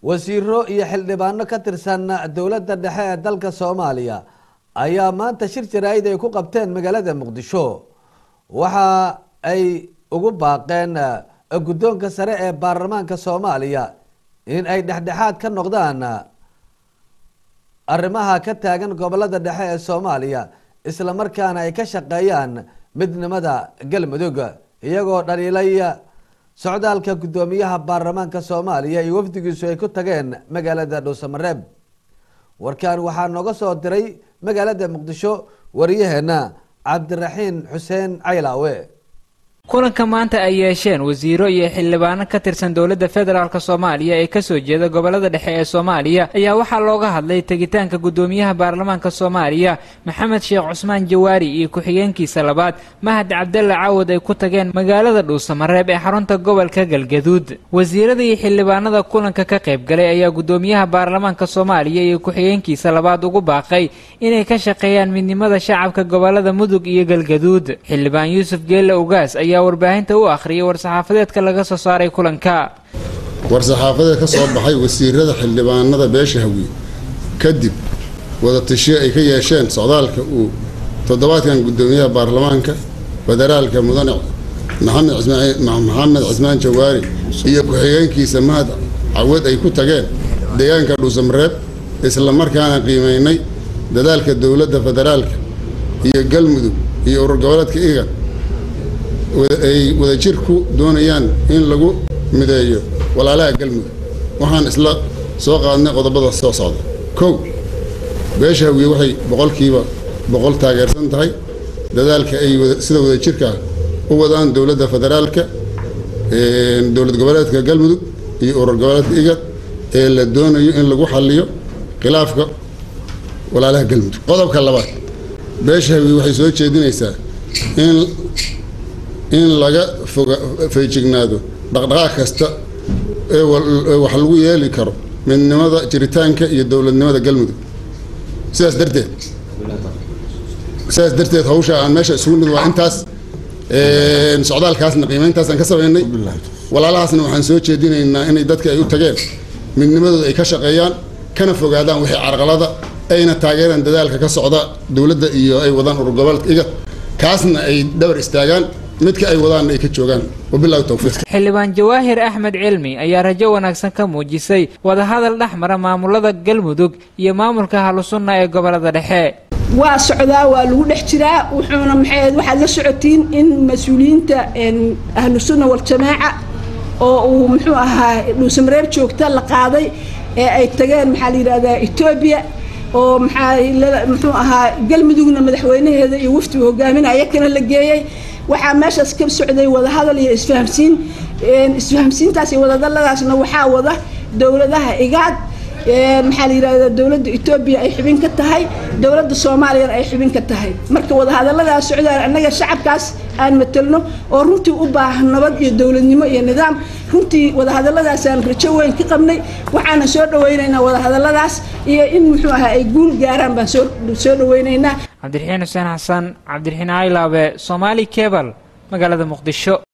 wasiiro iyo xildhibaano ka tirsan dowladda dhexe ee dalka soomaaliya ayaa maanta shir jaraa'id ay ku qabteen magaalada muqdisho waxa ay ugu baaqeen guddoonka sare ee baarlamaanka soomaaliya in ay dhexdhexaad ka noqdaan arrimaha ka taagan gobolada dhexe ee soomaaliya isla markaana ay ka shaqeeyaan midnimada galmudug iyagoo dhaliilay socdaalka guddoomiyaha baarlamaanka soomaaliya iyo wafdigiisu ay ku tageen magaalada dhuusamareeb warkan waxaa nooga soo diray magaalada muqdisho wariyaheena cabdiraxiin xuseen caylaawe kulanka maanta ay yeesheen wasiiro iyo xildhibaano ka tirsan dowladda federaalk soomaaliya ee kasoo jeeda gobolada dhexe ee soomaaliya ayaa waxaa looga hadlay tegitaanka guddoomiyaha baarlamaanka soomaaliya maxamed sheekh cusmaan jawaari iyo ku-xigeenkiisa labaad mahad cabdalle caawad ay ku tageen magaalada dhuusamareeb ee xarunta gobolka galgaduud wasiirada iyo xildhibaanada kulanka ka qayb galay ayaa guddoomiyaha baarlamaanka soomaaliya iyo ku-xigeenkiisa labaad ugu baaqay inay ka shaqeeyaan midnimada shacabka gobolada mudug iyo galgaduud xildhibaan yuusuf geelle ugaas ayaa warbaahinta u akhriyay war-saxaafadeedka laga soo saaray kulanka war-saxaafadeed ka soo baxay wasiirada xildhibaanada beesha hawiye kadib wadatashiyo ay ka yeesheen socdaalka uu toddobaadkan guddoomiyaha baarlamaanka federaalka mudane maxamed cismaan jawaari iyo ku-xigeenkiisa mahad cawad ay ku tageen deegaanka dhuusamareeb isla markaana qiimaynay dadaalka dowladda federaalka iyo galmudug iyo urur goboleedka igan ay wadajir ku doonayaan in lagu mideeyo walaalaha galmudug waxaan isla soo qaadnay qodobada soo socda kow beesha hawiye waxay boqolkiiba boqol taageersan tahay dadaalka ay sida wadajirka u wadaan dowladda federaalka dowlad goboleedka galmudug iyo urur goboleedka igad ee la doonayo in lagu xaliyo khilaafka walaalaha galmudug qodobka labaad beesha hawiye waxay soo jeedinaysaa in in laga foga feejignaado dhaqdhaqaaq kasta ee wax lagu yeeli karo midnimada jiritaanka iyo dowladnimada galmudug sidaas darteed sidaas darteed hawsha aan meesha isugu nid waa intaas socdaalkaasna qiimayntaasaan ka samaynay walaalahaasna waxaan soo jeedinaynaa inay dadka ay u tageen midnimadooda ay ka shaqeeyaan kana fogaadaan wixii carqalada ayna taageeraan dadaalka ka socda dowladda iyo ay wadaan urur goboleedka iga kaasna ay dhabar istaagaan midka ay wadaan ay ka joogaan wabilahi towfiiq xildhibaan jawaahir axmed cilmi ayaa rajo wanaagsan ka muujisay wadahadal dhex mara maamulada galmudug iyo maamulka halusunna ee gobolada dhexe waa socdaa waa lagu dhex jiraa wuxuuna maxay waxaad la socotiin in mas-uuliyiinta ahlu sunna waljamaaca oo uu muxuu ahaa dhuusamareeb joogta la qaaday ee ay tageen maxaa la yidhahdaa etoobiya oo maxaa muxuu ahaa galmudugna madaxweynaheeda iyo waftigu hogaaminaya kana la geeyey waxaa meeshaas ka socday wadahadal iyo isfahamsiin isfahamsiintaas iyo wadahadaladaasna waxaa wada dowladaha igaad maxaa la yidhahdaa dowladda etoobiya ay xubin ka tahay dowladda soomaaliyana ay xubin ka tahay marka wadahadaladaas socdaan annaga shacabkaas aan matelno oo runtii u baahan nabad iyo dowladnimo iyo nidaam runtii wadahadaladaasaan rajo weyn ka qabnay waxaana soo dhawaynaynaa wadahadaladaas iyo in muxuu ahaa ay guul gaaraan baan soo soo dhawaynaynaa cabdiraxiin xuseen xasan cabdiraxiin caylaabe soomaali kebal magaalada muqdisho